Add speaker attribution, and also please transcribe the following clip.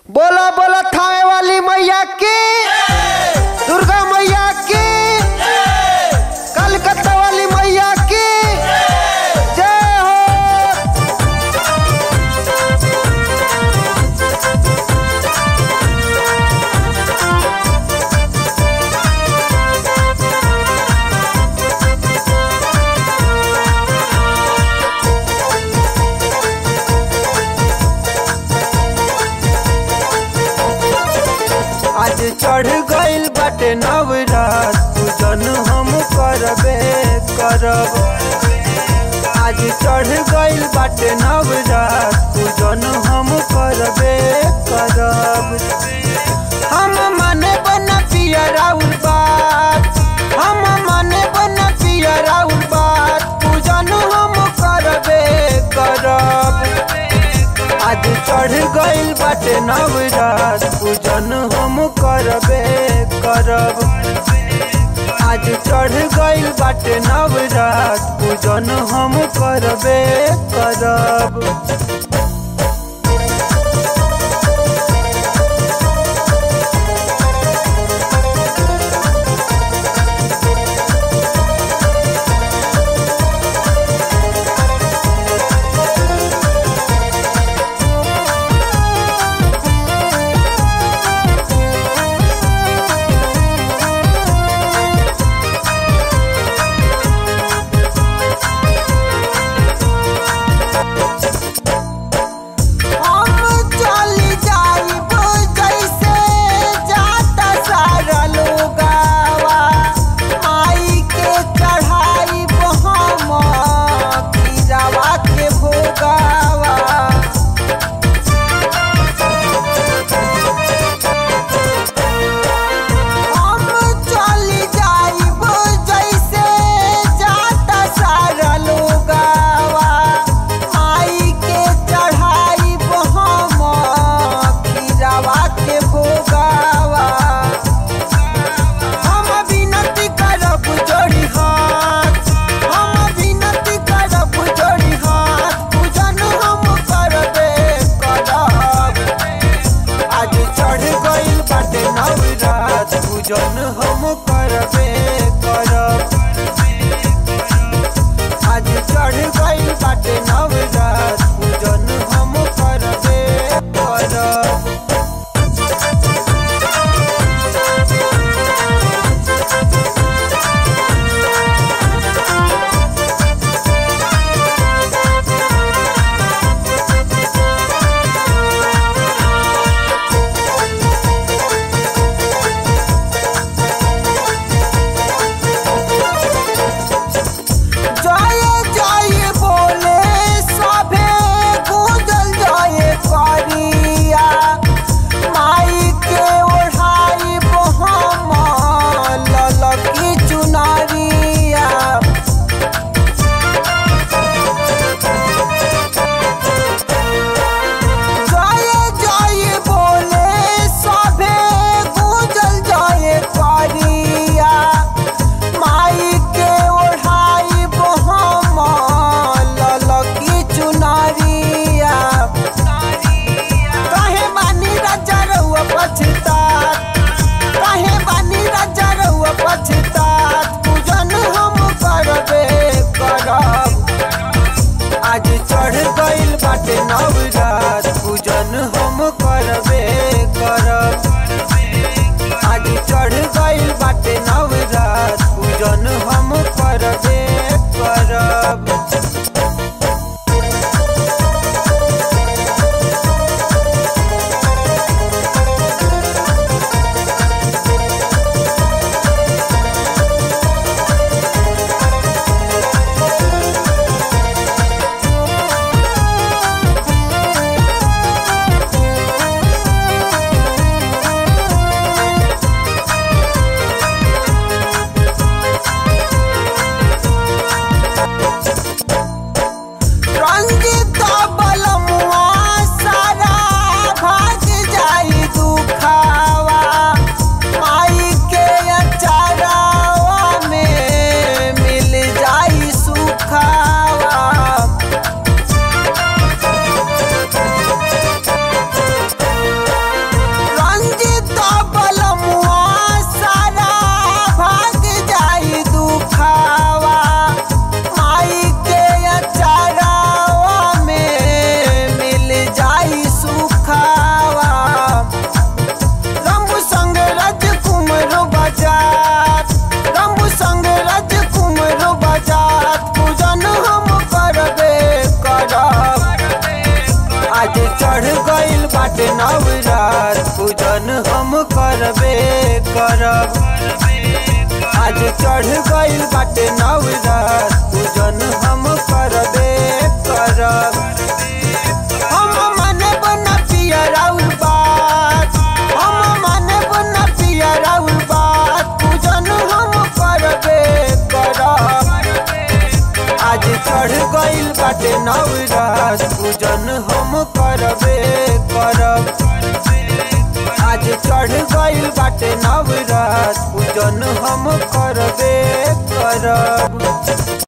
Speaker 1: बोला बोला थावे वाली मैया की दुर्गा मैया की कलकत्ता वाली मैया की जय हो आज चढ़ गइल बाटे नवरात पूजन हम करबे करब आज चढ़ गइल बाटे नवरात पूजन हम करबे करब हम माने बना पिया राउर बात हम माने बना पिया राउर बात पूजन हम करबे करब आज चढ़ गइल बाटे नवरात पूजन हम करबे करब आज चढ़ गइल बाटे नवरात पूजन हम करबे करब हम चली जाइब जैसे जाता सारा लोगावा माई के चढ़ाइब हम कीरावा के भोगावा हम चली जाइब जैसे जाता सारा लोगावा माई के चढ़ाइब हम कीरावा के भोगावा हम विनती करब जोड़ी हाथ हम विनती करब जोड़ी हाथ पूजन हम करबे करब आज चढ़ गइल बाटे नवरात पूजन हम करबे करब आज चढ़ गइल बाटे नवरात पूजन हम करबे करब जय जय बोले सभे गूंजल जय करिया माई के ओढ़ाई हम ललकी चुनरिया जय जय बोले सभे गूंजल जय करिया माई के ओढ़ाई हम ललकी चुनरिया काहे बानी राजा रहुआ पछतात काहे बानी राजा रहुआ पछतात पूजन हम करबे करब आज चढ़ गइल बाटे नवरात पूजन हम करबे करब आज चढ़ गइल बाटे नवरात पूजन हम करबे करब नवरात पूजन हम करबे करब आज चढ़ गइल बाटे नवरात पूजन हम करबे करब हम मानब न पिया राउर बात हम मानब न पिया राउर बात पूजन हम करबे करब आज चढ़ गइल बाटे नवरात पूजन हम करबे करब आज चढ़ गइल बाटे नवरात पूजन हम करबे करब